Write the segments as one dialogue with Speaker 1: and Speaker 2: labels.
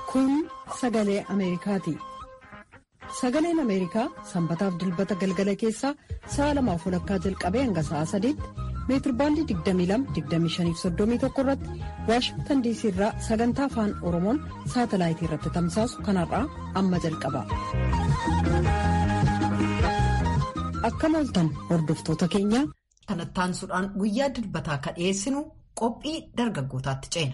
Speaker 1: Kun sagalee Ameerikaati. Sagaleen Ameerikaa sanbataaf dilbata galgala keessaa sa'a lamaaf walakkaa jalqabee hanga sa'a sadiitti meetirbaandii 22-25-31 irratti waashingtan diisii irraa sagantaa afaan oromoon saatalaayitii irratti tamsaasu kanarraa amma jalqaba. Akkam ooltan hordoftoota keenya.
Speaker 2: Kanattaansuudhaan guyyaa dilbataa akka dhiyeessinu qophii dargaggootaatti ceena.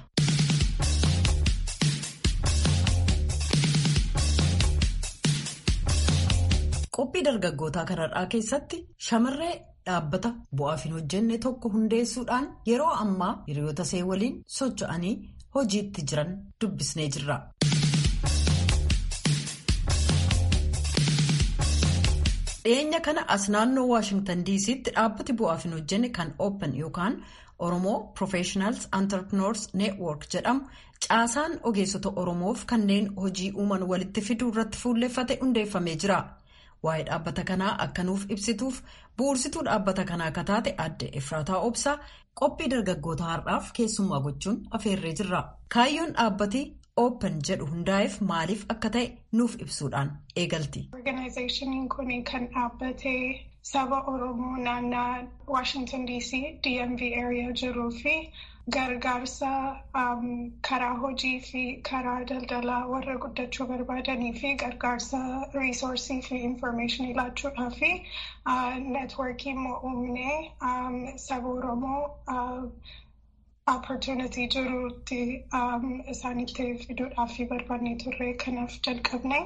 Speaker 2: Qophii dargaggootaa kanarraa keessatti shamarree dhaabbata bu'aaf hin hojjenne tokko hundeessuudhaan yeroo ammaa hiriyoota see waliin socho'anii hojiitti jiran dubbisnee jirra. dhiyeenya kana as naannoo waashingtan diisiitti dhaabbati bu'aaf hin hojjenne kan open yookaan oromoo professionals entrepreneurs network jedhamu caasaan ogeessota oromoof kanneen hojii uuman walitti fiduu irratti fuulleeffate hundeeffamee jira. waa'ee dhaabbata kanaa akka nuuf ibsituuf bu'uursituu dhaabbata kanaa akka taate adde efraataa obsaa qophii dargaggoota har'aaf keessummaa gochuun afeerree jirra kaayyoon dhaabbati open jedhu hundaa'eef maaliif akka ta'e nuuf ibsuudhaan eegalti.
Speaker 3: Organizaashiniin kun kan dhaabbate saba oromoo naannaa waashingtan dc dmv area jiruu fi. gargaarsa karaa hojii fi karaa daldalaa warra guddachuu barbaadanii fi gargaarsa riisoorsii fi infoormeeshinii laachuudhaa fi neetworkii immoo uumnee saba oromoo opportunity jiruutti isaanitti fiduudhaaf fi barbaannee turre kanaaf jalqabne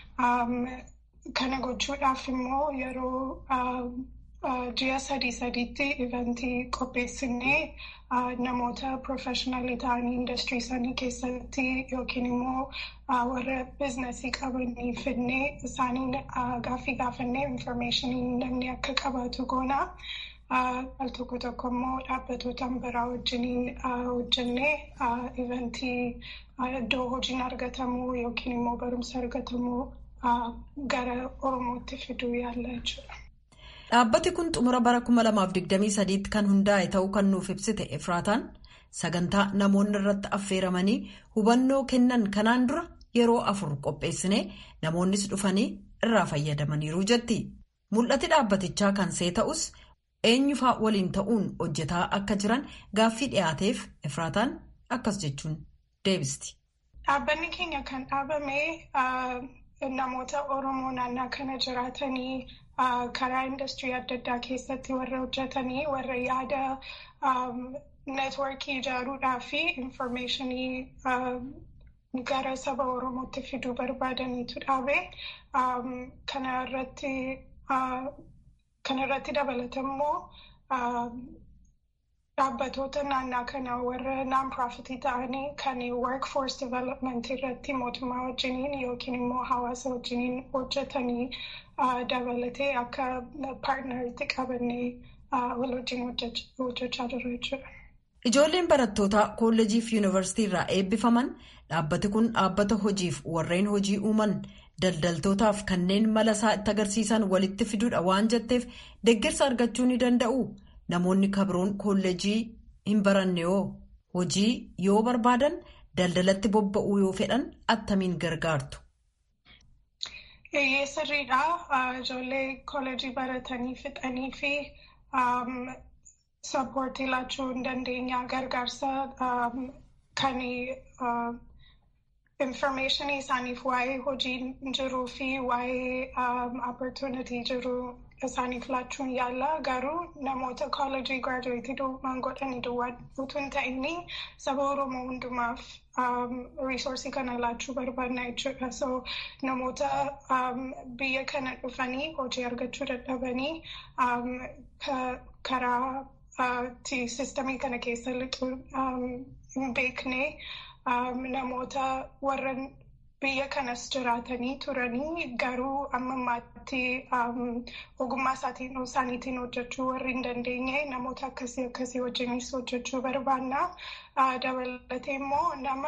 Speaker 3: kana gochuudhaaf immoo yeroo ji'a sadii sadiitti iventii qopheessinee namoota profeshinaalii ta'anii industirii isaanii keessatti yookiin immoo warra biizinasii qabanii fidnee isaaniin gaaffii gaafannee infoormeeshinii namni akka qabaatu goona. Al tokko tokko immoo dhaabbatoota biraa wajjiniin hojjennee iventii iddoo hojiin argatamu yookiin immoo barumsa argatamu gara oromootti fiduu yaalla jechuudha.
Speaker 2: Dhaabbati kun xumura bara 2023 kan hundaa'e ta'uu kan nuuf ibsite Efraataan sagantaa namoonni irratti affeeramanii hubannoo kennan kanaan dura yeroo afur qopheessine namoonnis dhufanii irraa fayyadamaniiru jetti. Mul'ati dhaabbatichaa kan see ta'us eenyufaa waliin ta'uun hojjetaa akka jiran gaaffii dhiyaateef Efraataan akkas jechuun deebisti.
Speaker 3: Dhaabbanni keenya kan dhaabame namoota Oromoo naannaa kana jiraatanii. karaa industirii adda addaa keessatti warra hojjetanii warra yaada neetworkii ijaaruudhaa fi infoormeeshinii gara saba oromootti fiduu barbaadaniitu dhaabe kana irratti dabalatammoo dhaabbatoota naannaa kana warra naan-piraafitii ta'anii kan workforce development irratti mootummaa wajjiniin yookiin immoo hawaasa wajjiniin hojjetanii dabalatee akka paartnaritti qabannee wal wajjin hojjechaa jirra jechuudha.
Speaker 2: Ijoolleen barattootaa kolleejii fi yuunivarsiitii irraa eebbifaman dhaabbati kun dhaabbata hojiif warreen hojii uuman daldaltootaaf kanneen mala isaa itti agarsiisan walitti fiduudha waan jetteef deeggarsa argachuu ni danda'u. Namoonni kabroon kolleejii hin baranne yoo hojii yoo barbaadan daldalatti bobba'uu yoo fedhan attamiin gargaartu.
Speaker 3: Eeyyee sirriidha. Ijoollee kolleejii baratanii fixanii fi sappoortii laachuu hin dandeenya gargaarsa kan infoormeeshinii isaaniif waa'ee hojii jiruu fi waa'ee opportunity jiruu. isaaniif laachuun yaalla garuu namoota koolejii giraajuweetii duwwaan godhanii duwwaan utuu hin ta'inni saba oromoo hundumaaf riisoorsii kana laachuu barbaadna jechuudha so namoota biyya kana dhufanii hojii argachuu dadhabanii karaa sistamii kana keessa lixuu hin beekne namoota warra biyya kanas jiraatanii turanii garuu amma ammaatti ogummaa isaaniitiin hojjechuu warri hin dandeenye namoota akkasii akkasii wajjinis hojjechuu barbaanna. Dabalatee immoo nama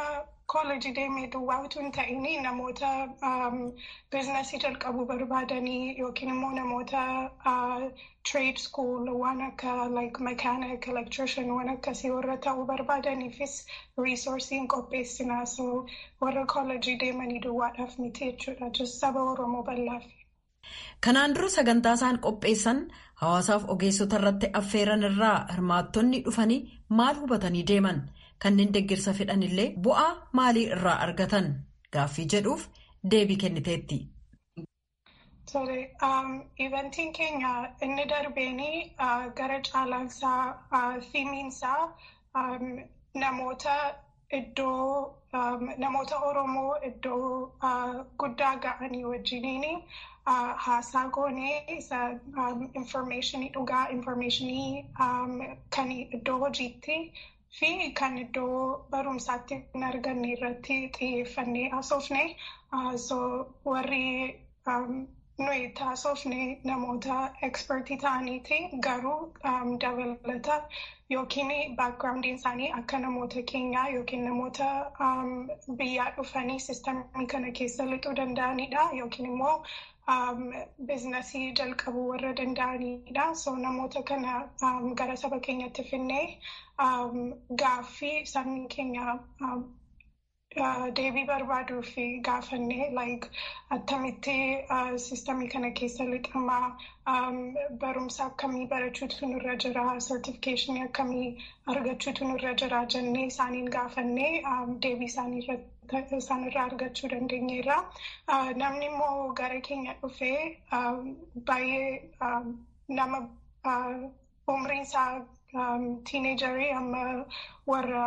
Speaker 3: koolejii deemee duwwaa utuu hin ta'in namoota biizinasii jalqabuu barbaadanii yookiin immoo namoota trade school waan akka like mechanic electrician waan akkasii warra ta'uu barbaadaniifis resoursiin qopheessinaa so warra koolejii deemanii duwwaadhaaf miti jechuudha just saba oromoo bal'aaf.
Speaker 2: Kanaan dura sagantaa isaan qopheessan hawaasaaf ogeessota irratti affeeran irraa hirmaattonni dhufanii maal hubatanii deeman kanneen deeggarsa fedhan illee bu'aa maalii irraa argatan gaaffii jedhuuf deebii kenniteetti.
Speaker 3: Tole, ivantiin keenya inni darbeenii gara caalaansaa fiimiinsaa namoota iddoo namoota Oromoo iddoo guddaa ga'anii wajjiniini. haasaa goonee isa informationii dhugaa informationii kan iddoo hojiitti fi kan iddoo barumsaatti hin arganne irratti xiyyeeffannee haasofne so warri nuyi taasofne namoota ekspertii ta'aniiti garuu dabalata yookiin baakgiraawundiin isaanii akka namoota keenyaa yookiin namoota biyyaa dhufanii sistamii kana keessa lixuu danda'anidha yookiin immoo biizinasii jalqabuu warra danda'anidha. So namoota kana gara saba keenyatti finnee gaaffii sabni keenya deebii barbaaduu fi gaafannee like attamitti sistamii kana keessa lixamaa barumsa akkamii barachuutu nurra jira sertifikeeshinii akkamii argachuutu nurra jira jennee isaaniin gaafannee deebii isaanii irratti isaanirraa argachuu dandeenyeerra. Namni immoo gara keenya dhufee baay'ee nama umriin isaa tiineejarii amma warra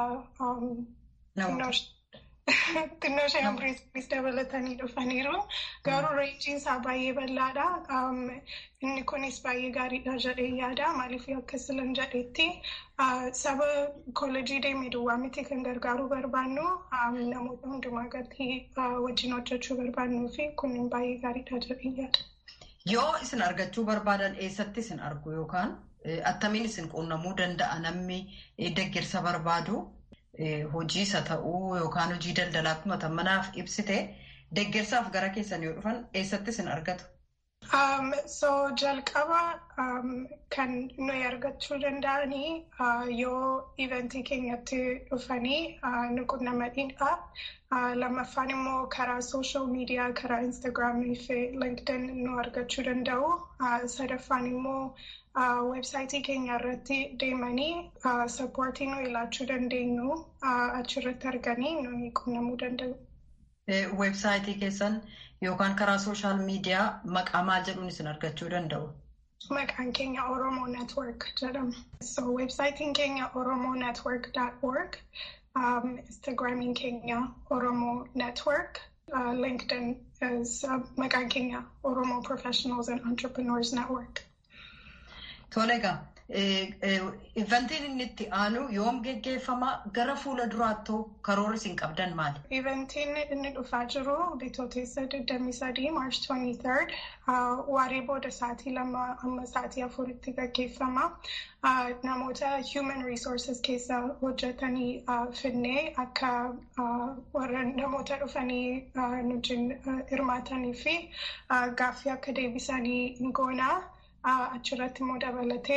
Speaker 3: xinnoo ishee umriis dabalatanii dhufaniiru. Garuu reenjiin isaa baay'ee bal'aadha. Inni kunis baay'ee gaariidha jedhee yaada. Maaliif akkas lan jedhetti saba koolejii deemee duwwaa miti kan gargaaruu barbaannu namoota hundumaa gatii wajjin hojjechuu barbaannuu fi kun baay'ee gaariidha jedhee yaada.
Speaker 4: Yoo isin argachuu barbaadan eessatti isin argu yookaan attamiin isin quunnamuu danda'a namni deeggarsa barbaadu hojii isa ta'uu yookaan hojii daldalaa akkuma manaaf ibsite deeggarsaaf gara keessan yoo dhufan eessatti isin argatu?
Speaker 3: So jalqaba kan nuyi argachuu danda'anii yoo iventii keenyatti dhufanii nu quunnamanidha. Lammaffaan immoo karaa sooshaal miidiyaa karaa instaagiraamii fi linkdin nu argachuu danda'u. Sadaffaan immoo websaayitii keenya irratti deemanii sappoortii nu ilaachuu dandeenyu achirratti arganii nuyi quunnamuu danda'u.
Speaker 4: Websaayitii keessan yookaan karaa sooshaal miidiyaa maqaa maal jedhuun isin argachuu danda'u?
Speaker 3: Maqaan keenya Oromoo Network jedhama. So websaayitiin keenya oromonetwork.org, um, Instagramiin keenya Oromoo Network, uh, LinkedIn is uh, maqaan keenya Oromoo Professionals and Entrepreneurs Network.
Speaker 4: Tole egaa ivantiin inni itti aanu yoom geggeeffama gara fuula duraattuu karoora isin qabdan maali?
Speaker 3: Ivantiin inni dhufaa jiru bitootessa 23 March 23 waaree booda sa'aatii lama amma sa'aatii afuritti gaggeeffama. Namoota human resources keessa hojjetanii finnee akka warra namoota dhufanii nujiin hirmaatanii fi gaaffii akka deebisanii hin goonaa. achirratti immoo dabalatee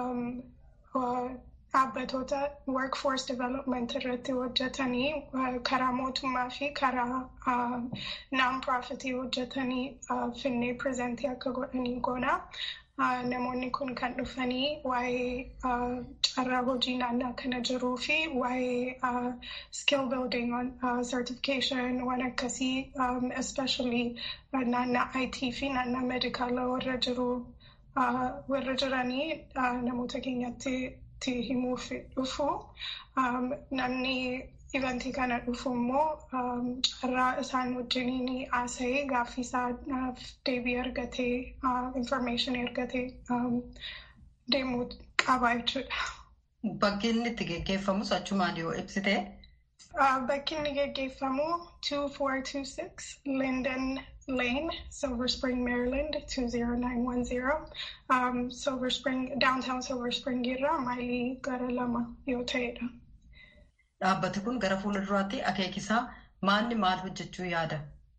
Speaker 3: dhaabbatoota workforce development irratti hojjetanii karaa mootummaa fi karaa non-profitii hojjetanii finnee prezentii akka godhanii goona. Namoonni kun kan dhufanii waa'ee carraa hojii naannaa kana jiruu fi waa'ee skill building certification waan akkasii especially naannaa IT fi naannaa medikaala warra jiru warra jiranii namoota keenyatti himuuf dhufu namni ivantii kana dhufu immoo carraa isaan wajjiniin haasa'ee gaaffii isaaf deebii argatee information argatee deemuu qaba jechuudha.
Speaker 4: Bakki inni itti geggeeffamus achumaan yoo ibsite.
Speaker 3: Bakki inni geggeeffamu 2426 Linden Lane, Silver Spring, Maryland 20910. Um, Silver Spring, downtown Silver Spring irraa mailii gara lama yoo ta'edha.
Speaker 4: dhaabbati kun gara fuulduraatti akeekisaa maalni maal hojjechuu yaada?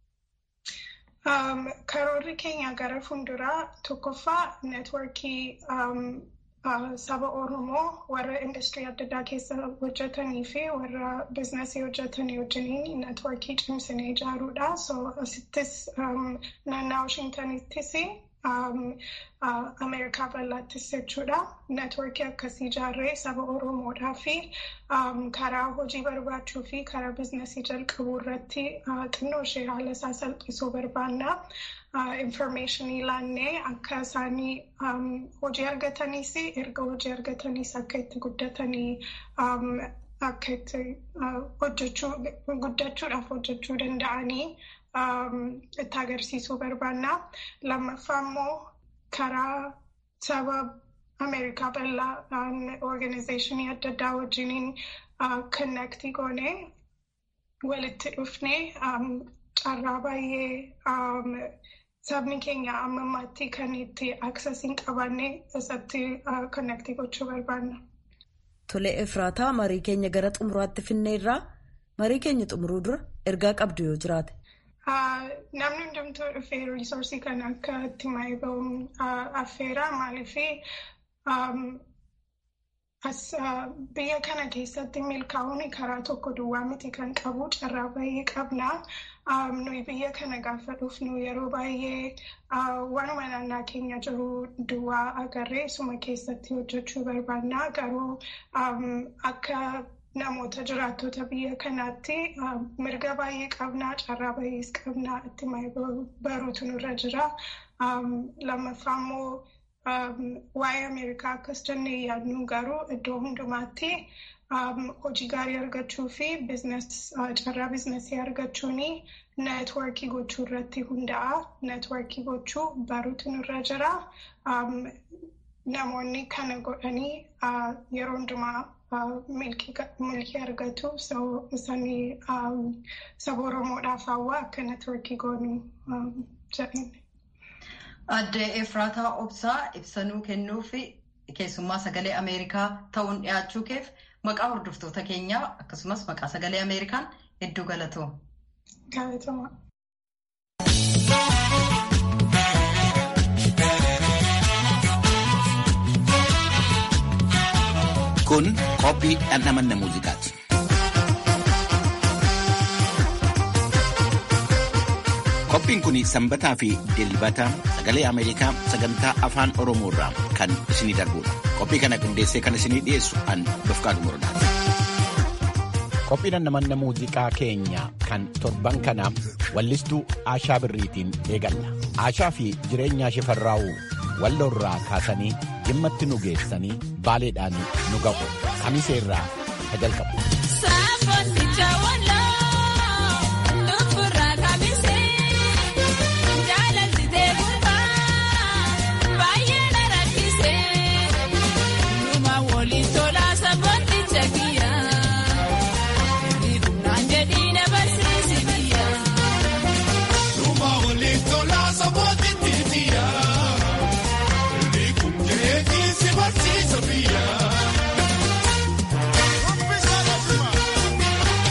Speaker 3: Karoorri keenya gara fuulduraa tokkoffaa neetworkii saba Oromoo warra industirii adda addaa keessa hojjetanii fi warra biizinasii hojjetanii wajjiniin neetworkii cimsinee ijaaruudha. So asittis naannaa Washintanittis Ameerikaa bal'aattis jechuudha. Neetworkii akkasii ijaarree saba Oromoodhaa fi karaa hojii barbaachuu fi karaa biizinasii jalqabuu irratti xinnoo ishee haala isaa salphisuu barbaanna. Informationii laannee akka isaanii hojii argataniis erga hojii argataniis akka itti guddatanii akka itti hojjechuu guddachuudhaaf hojjechuu danda'anii itti agarsiisuu barbaanna. Lammaffaa immoo karaa saba Ameerikaa bal'aa organizeeshinii adda addaa wajjiniin konnektii goonee walitti dhufnee carraa baay'ee sabni keenya amma ammaatti kan itti aksesiin qabaanne isatti konnektii gochuu barbaanna.
Speaker 2: Tole Efraataa marii keenya gara xumuraatti finneerraa marii keenya xumuruu dura ergaa qabdu yoo jiraate.
Speaker 3: Namni hundumtuu dhufee riisoorsii kana akka itti maayii ba'uun affeera maaliif biyya kana keessatti milkaa'uun karaa tokko duwwaa miti kan qabu carraa baay'ee qabna. nuyi biyya kana gaafa dhufnu yeroo baay'ee waanuma naannaa keenya jiru duwwaa agarree suma keessatti hojjechuu barbaanna garuu akka namoota jiraattota biyya kanaatti mirga baay'ee qabna carraa baay'ees qabna itti baruutu nurra jira lammaffaa immoo waa'ee ameerikaa akkas jennee yaadnu garuu iddoo hundumaatti hojii gaarii argachuu fi carraa biizinasii argachuun neetworkii gochuu irratti hundaa'a. Neetworkii gochuu baruutu nurra jira. Namoonni kana godhanii yeroo hundumaa milkii argatu. Isanii saba Oromoodhaaf hawaa akka neetworkii goonuu jedhani.
Speaker 4: Addee Efraataa Obsaa ibsanuu kennuu fi keessummaa sagalee Ameerikaa ta'uun dhiyaachuu keef maqaa hordoftoota keenyaa akkasumas maqaa sagalee Ameerikaan hedduu galatoo.
Speaker 3: Galatoomaa.
Speaker 5: Kun qophii dhandhamanna muuziqaati. Qophiin kun sanbataa fi dilbata sagalee Ameerikaa sagantaa afaan Oromoo irraa kan isinii darbudha. Qophii kana qindeessee kan isinii dhiyeessu an Dofqaadu Morodaati.
Speaker 6: Qophii dhandhamanna muuziqaa keenya kan torban kana wallistuu Aashaa Birriitiin eegalla. Aashaa fi jireenya Shifarraa'uu walloorraa kaasanii jimmatti nu geessanii baaleedhaan nu ga'u. Kamisee irraa ka jalqabu.
Speaker 7: Sophia.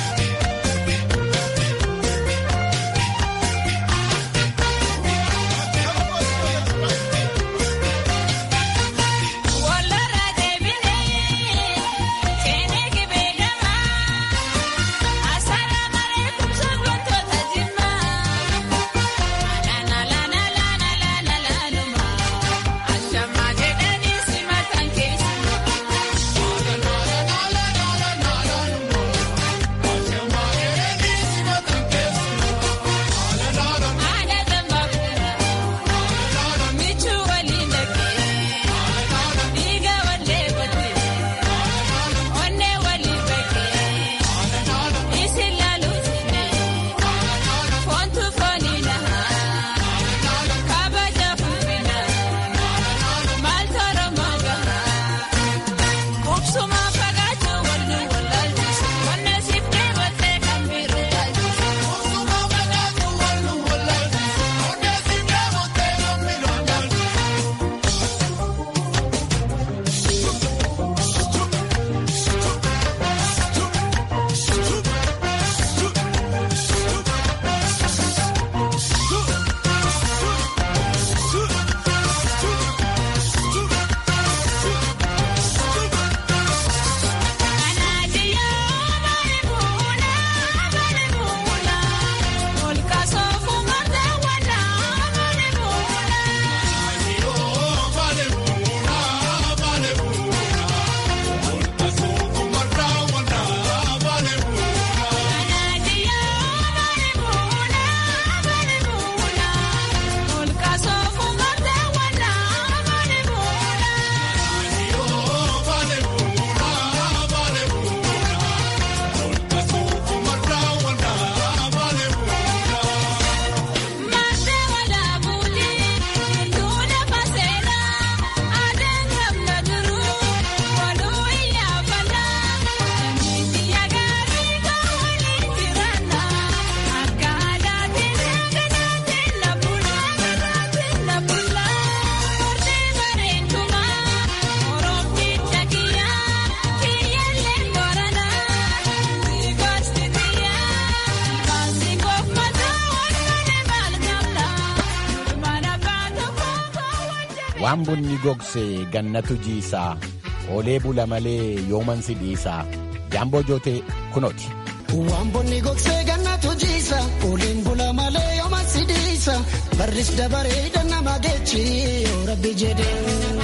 Speaker 6: waan bunni gogsee gannatu jiisaa oolee bula malee yooman si dhiisaa jaamboo jootee kunooti.
Speaker 7: Waan bonni gogsee gannatu jiisa ooleen bula malee yooman si dhiisa barris dabaree nama geechi yoo rabbi jedhee.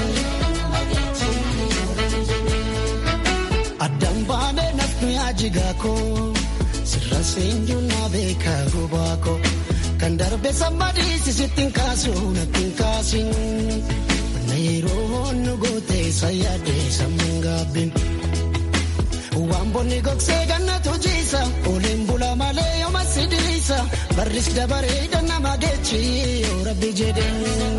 Speaker 7: Addaan baanee nafni ajigaako sirra seenjuu na beeka gubaako kan darbe sammadii sisittiin kaasu nattiin kaasin na yeroo nu gootee sayyaadee sammuun gaabbin. Waan bonni gogsee gannatu jiisa ooleen bula malee yooma si dhiisa barris dabaree nama geechi yoo rabbi jedhee.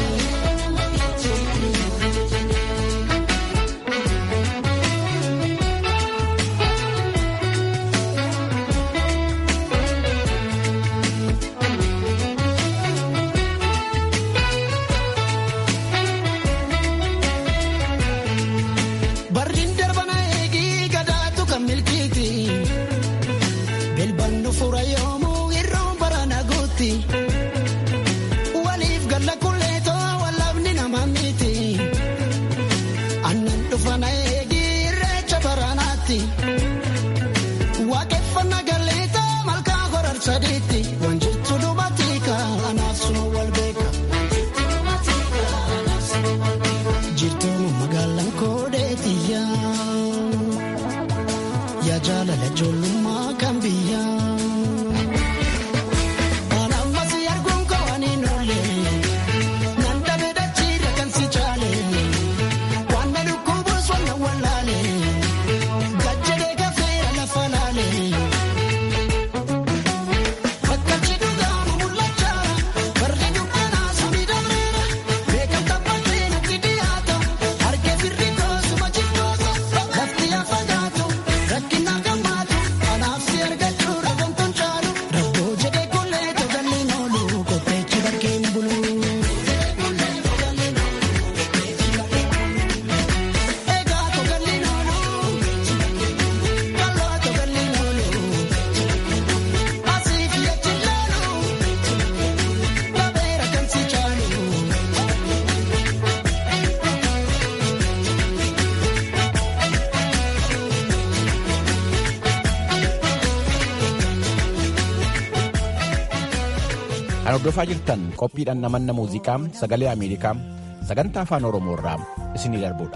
Speaker 6: Kan hordofaa jirtan qophiidhaan namanna muuziqaa sagalee Ameerikaa sagantaa afaan Oromoo irraa isinii darbudha.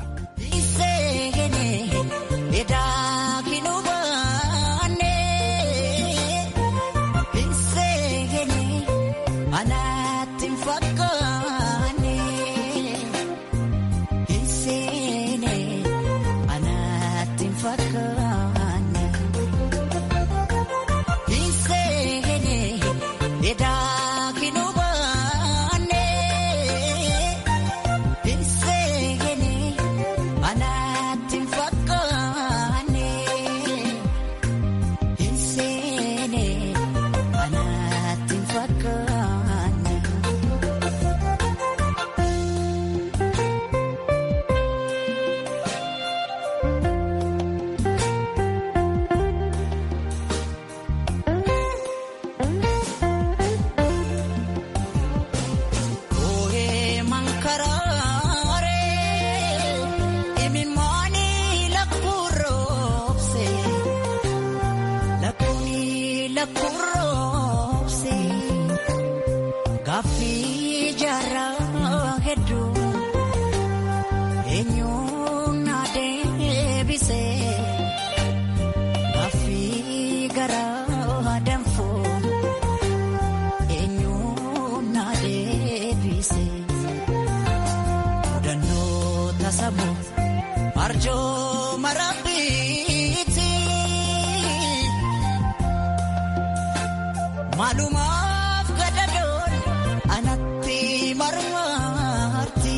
Speaker 7: Maalumaaf gadadoon anatti marmarti.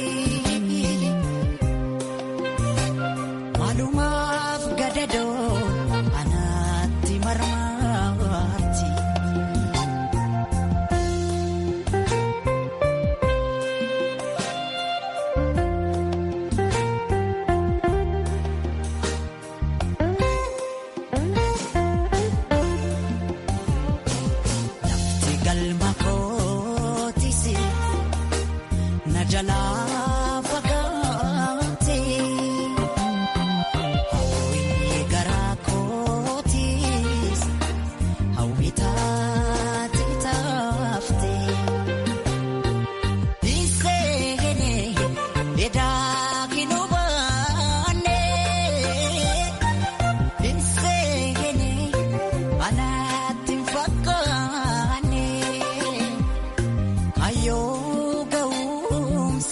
Speaker 7: Maalumaaf gadadoon anatti marmarti. Lafti galma kootisi na jalaa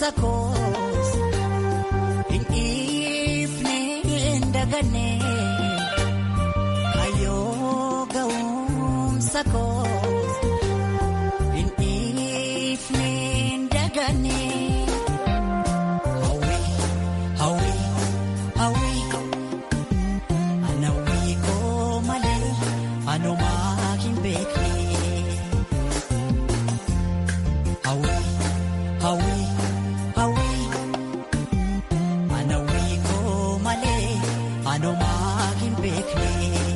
Speaker 8: ga'umsa koos hin dhiifne hin daganne kayyoo ga'umsa koos hin dhiifne hin daganne. Hawwi hawwi hawwi anawwi koo malee anumaa hin beekne. Hawwi hawwi hawwi anawwi koo malee anumaa hin beekne.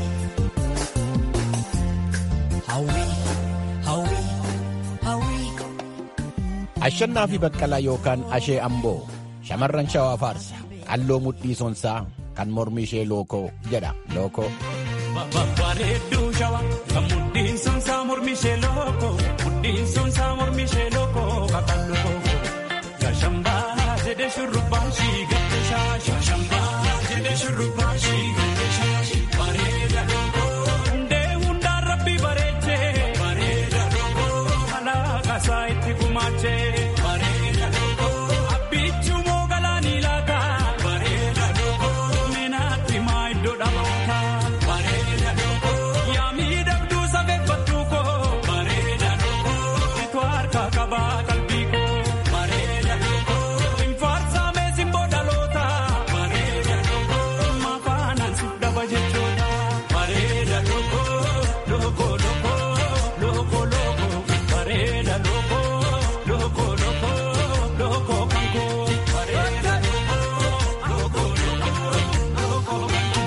Speaker 8: Hawwi hawwi hawwi.
Speaker 6: Ashannaa fi baqqalaa yookaan ashee amboo shamarran shawaa faarsa qalloo mudhii sonsaa kan mormi ishee lookoo jedha lookoo.
Speaker 9: Bareedduu shawaa kan mudhiin sonsaa mormi ishee lookoo mudhiin sonsaa mormi ishee lookoo kakkan lookoo. Shashambaa jedhee shurrubbaa shii gadde shaashi. Shashambaa jedhee shurrubbaa shii gadde shaashi. Bareeda lookoo. Hundee hundaan rabbi bareechee. Bareeda lookoo. Alaaqasaa itti gumaachee. Bareeda lookoo. Abbichuu moo galaanii laata. Bareeda lookoo. Meenaatti maa iddoo dhaloota. Bareeda lookoo. Yaa miidhagduu safeeffadhuu koo. Bareeda lookoo. Itoo harka qabaa qalbii koo. Bareeda lookoo. Infaarsaa meesin boodaloota. Bareeda lookoo. Maafaanaan si dhaba jechoota. Bareeda lookoo. Lookoo lookoo. Lookoo lookoo. Bareeda lookoo. Lookoo lookoo. Lookoo kan koo. Bareeda lookoo. Lookoo lookoo. Lookoo kan koo.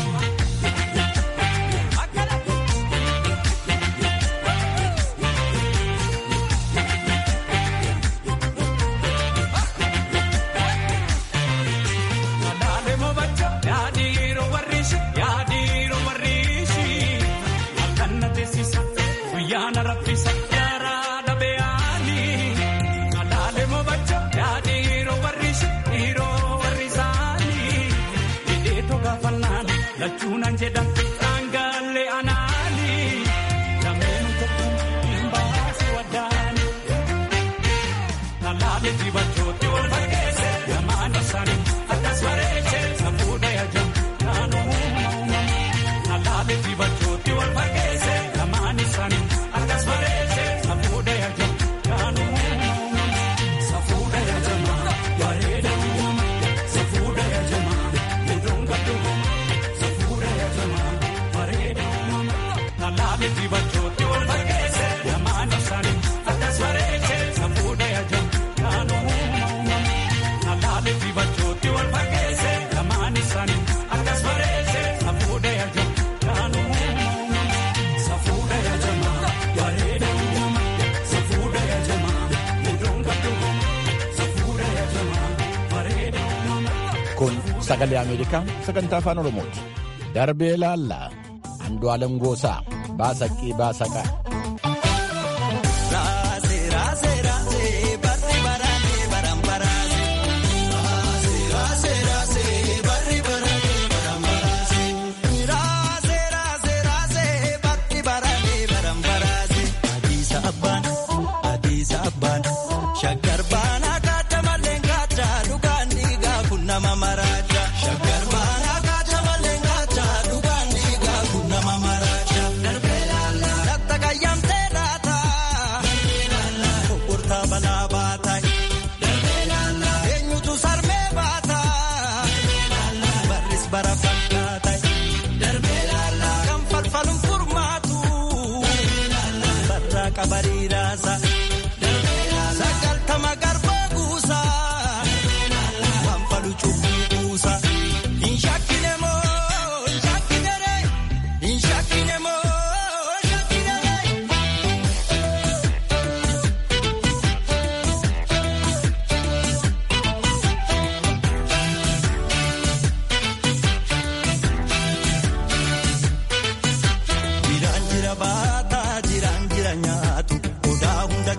Speaker 9: Madaalee mobacha yaadiiroo warriishi yaadiiroo warriishi halkan na teessisa guyyaa na raffisa yaaraa dhabeeyyaani. Madaalee mobacha yaadiiroo warriishi dhiiroo warriisaani hidhee togaafannaan lachuunaan jedhan dhaangaalee anaani lameen tokko hin baasu waddaani. Nalaalee dibachooti wal fakkeesse lamaan isaanii akkas bareeche safuudha yaajam naannoo uumama. Nalaalee dibachooti wal fakkeesse lamaan isaanii akkas bareeche safuudha yaajam naannoo uumama. Safuudha yaajama bareeda uumama. Safuudha yaajama iddoon gaddu safuudha yaajama bareeda uumama. Nalaalee dibachooti wal fakkeesse lamaan isaanii akkas bareeche safuudha yaajam naannoo uumama. Nalaalee dibachooti wal fakkeesse lamaan isaanii akkas bareeche safuudha yaajam naannoo uumama. Safuudha yaajama bareeda uumama. Safuudha yaajama iddoon gaddu safuudha yaajama bareeda uumama.
Speaker 6: Kun sagalee Ameerikaa sagantaa afaan Oromooti. Darbee laallaa Andu'aalam Goosaa Baasaqii Baasaqaa.
Speaker 8: Raasee raasee raasee barri baraatee baran baraatee. Raasee raasee raasee barri baraatee baran baraatee. Raasee raasee raasee barri baraatee baran baraatee. Adiisa abbaan adiisa abbaan shaggar baanaa kaata malee kaata dhugaan dhiigaa kun nama maraacha. Shaggar baanaa kaata malee kaata dhugaan dhiigaa kun nama maraacha. Darbee laallaa latta qayyamtee laata. Kokkortaa balaa baata. Eenyutu sarmee baata. Barris bara fakkaata. Kan falfaluun furmaatu. Barraa qabarii raasa. Sagaltama garbaa guusa. Waan falu cubbuu guusa. Hin shakkine moo hin shakkine ree. Hin shakkine moo hin shakkine ree. Jiraan jira baataa jiraan jira nyaatu odaa hunda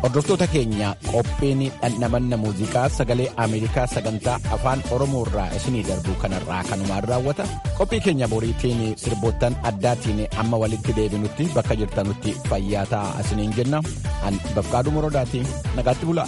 Speaker 6: Hordoftoota keenya qophiin dhandhamanna muuziqaa sagalee Ameerikaa sagantaa afaan Oromoo irraa isinii darbu kanarraa kanumaan raawwata. Qophii keenya boriitiin sirboottan addaatiin amma walitti deebinutti bakka jirtanutti fayyaa ta'aa isiniin jenna. An Bafqaaduu Morodaatiin nagaatti bulaa.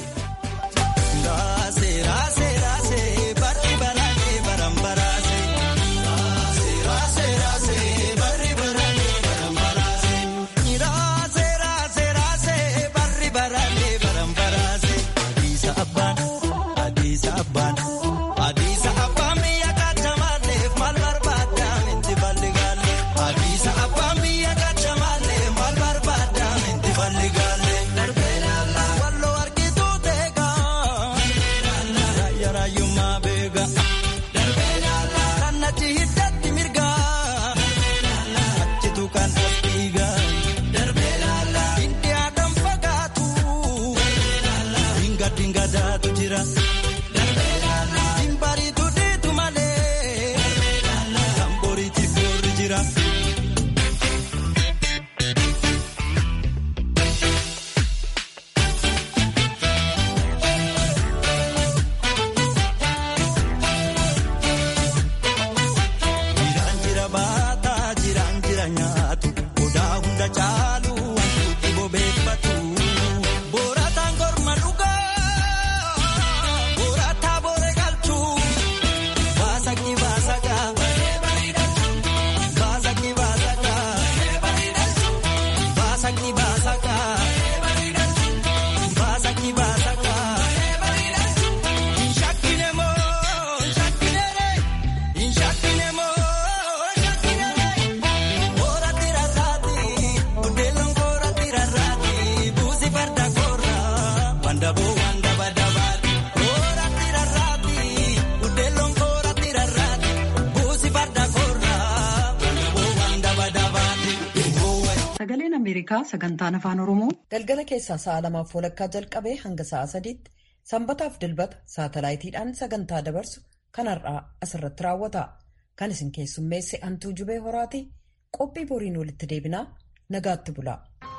Speaker 1: Sagaleen Ameerikaa sagantaan afaan Oromoo galgala keessaa sa'a lamaaf walakkaa jalqabee hanga sa'a sadiitti sanbataaf dilbata saatalaayitiidhaan sagantaa dabarsu kanarraa asirratti raawwata. Kan isin keessummeesse Antuu Jubee Horaati qophii boriin walitti deebinaa nagaatti bula.